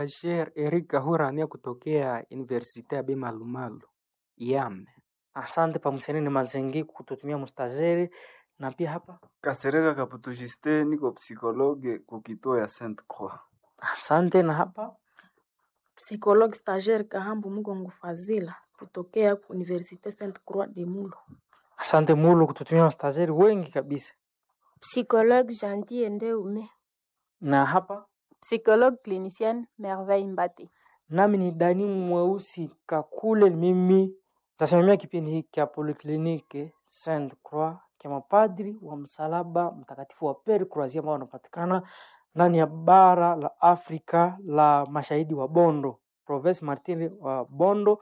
Bashir Eric Kahurania kutokea Universite ya Bimalumalu Yame. Asante pamusenene Mazengi kututumia mustazeri na pia hapa Kasereka Kaputu Justin, niko psikologe kukituo ya Saint Croix. asante na hapa Psychologue stagiaire Kahambu Mugongo Fazila kutokea Universite Sainte Croix de Mulo. asante Mulu kututumia mustazeri wengi kabisa Psychologue Gentil Ndeume. na hapa Psychologue clinicienne Merveille Mbati. nami ni Dani Mweusi Kakule, mimi tasimamia kipindi hiki cha Polyclinique Saint Croix cha mapadri wa msalaba mtakatifu wa Pere Croazia ambao wanapatikana ndani ya bara la Afrika la mashahidi wa Bondo, Province Martiri wa Bondo,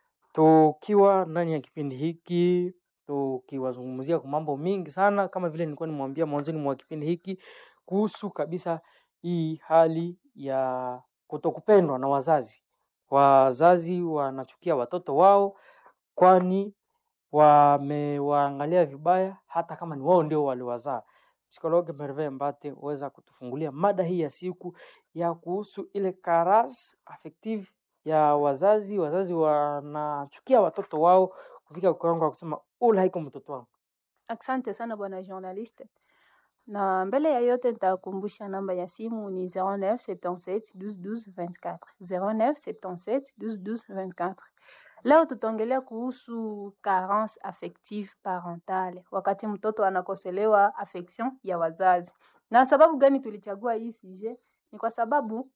tukiwa ndani ya kipindi hiki tukiwazungumzia kwa mambo mingi sana, kama vile nilikuwa nimwambia mwanzoni mwa kipindi hiki kuhusu kabisa hii hali ya kutokupendwa na wazazi. Wazazi wanachukia watoto wao, kwani wamewaangalia vibaya, hata kama ni wao ndio waliwazaa. Psikologi Merve Mbate huweza kutufungulia mada hii ya siku ya kuhusu ile karas affective ya wazazi. Wazazi wanachukia watoto wao kufika kiwango wa kusema ule haiko mtoto wangu. Asante sana bwana journaliste. Na mbele ya yote nitakumbusha namba ya simu ni 0977 12 12 24. 0977 12 12 24. Leo tutaongelea kuhusu carence affective parentale, wakati mtoto anakoselewa affection ya wazazi. Na sababu gani tulichagua hii sujet? Ni kwa sababu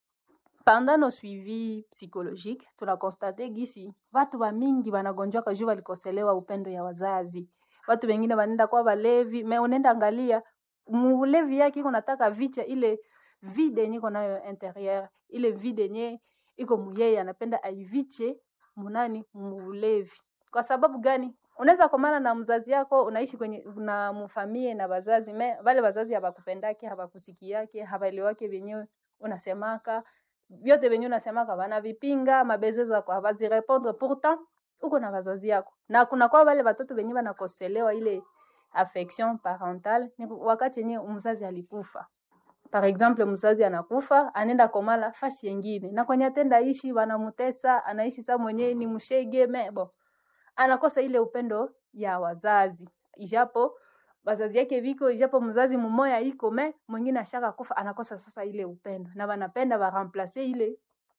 pendant nos suivi psychologique tunakonstate gisi watu wa mingi wanagonjwaka juu walikoselewa upendo ya wazazi. Watu wengine wanaenda kwa walevi, me unaenda angalia mulevi yake iko nataka vicha ile vide yenye iko nayo interieur, ile vide yenye iko muyeye anapenda aiviche munani mulevi. Kwa sababu gani? Unaweza komana na mzazi yako, unaishi kwenye na mfamie na wazazi me wale wazazi hawakupendake, hawakusikiake, hawaelewake vyenyewe unasemaka vyote venye unasemaka wanavipinga, mabezo zako hawazirepondre, pourtant uko na wazazi yako, na kuna kwa wale watoto wenye wanakoselewa ile affection parentale ni wakati yenye mzazi alikufa. Par exemple, mzazi anakufa anaenda komala fasi yengine, na kwenye atenda ishi wanamutesa, anaishi saa mwenyewe ni mshege mebo, anakosa ile upendo ya wazazi, ijapo wazazi yake viko, ijapo mzazi mmoya iko me mwingine ashaka kufa, anakosa sasa ile upendo, na wanapenda waremplace ile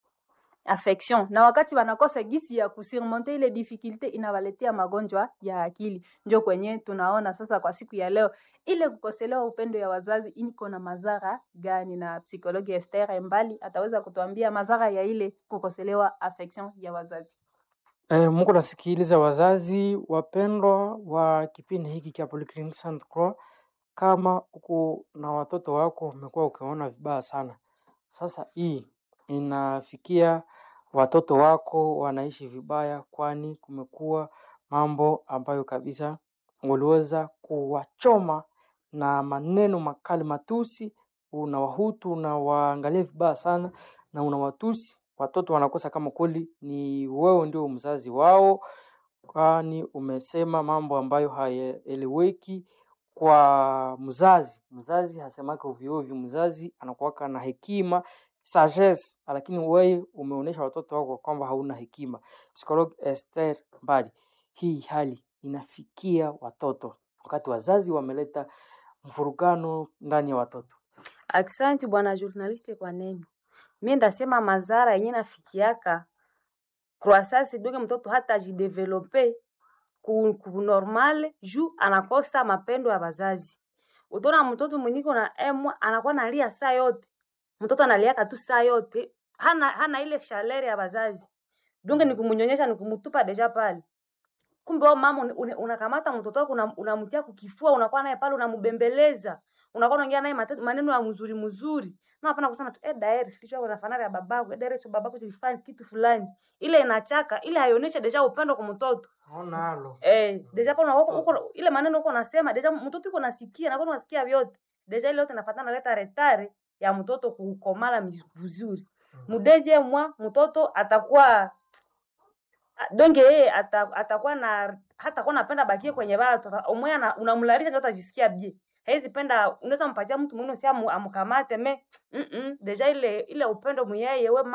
affection na wakati wanakosa gisi ya kusurmonte ile difficulte inawaletea magonjwa ya akili. Njo kwenye tunaona sasa kwa siku ya leo ile kukoselewa upendo ya wazazi iko na madhara gani, na psikologi Esther Mbali ataweza kutuambia madhara ya ile kukoselewa affection ya wazazi. E, Mungu nasikiliza wazazi wapendwa wa kipindi hiki cha Polyclinic Saint Croix, kama uko na watoto wako umekuwa ukiona vibaya sana, sasa hii inafikia watoto wako wanaishi vibaya, kwani kumekuwa mambo ambayo kabisa waliweza kuwachoma na maneno makali, matusi. Unawahutu, unawaangalia vibaya sana na unawatusi watoto, wanakosa kama kweli ni wewe ndio mzazi wao, kwani umesema mambo ambayo hayaeleweki kwa mzazi. Mzazi hasemake ovyo ovyo, mzazi anakuwaka na hekima sagesse, lakini wewe umeonyesha watoto wako kwamba hauna hekima. Psikologi Esther Mbali, hii hali inafikia watoto wakati wazazi wameleta mfurugano ndani ya watoto. Aksanti bwana journaliste kwa neno. Mi ndasema madhara yenye nafikiaka croissance doge mtoto hata ajidevelope ku, ku normal juu anakosa mapendo ya wazazi. Utaona mtoto mwenyiko na emwa anakuwa nalia saa yote, mtoto analiaka tu saa yote, hana, hana ile shalere ya wazazi. Dunge ni kumunyonyesha ni kumutupa deja pale. Kumbe wewe mama un- un- unakamata mtoto wako unam- unamtia kukifua, unakuwa naye pale unambembeleza, unakuwa unaongea naye mate- maneno ya mzuri mzuri. Na hapana kusema tu eh, daeri kichwa kuna fanana ya babako, eh, daeri cho babako kilifanya kitu fulani. Ile inachaka, ile haionesha deja upendo kwa mtoto. Naona halo. Eh, deja pale uko uko ile maneno uko unasema, deja mtoto uko nasikia, na kwa unasikia vyote. Deja ile yote inafatana leta retare ya mtoto kukomala miz- vizuri. Mudezi mwa mtoto atakuwa Ah, donge yeye ata, atakuwa na hatakuwa napenda bakie kwenye watu umwe unamlarisha ndio atajisikia bie hezi penda unaweza mpatia mtu mwingine si amu- amkamate me mm -mm, deja ile ile upendo muyeye we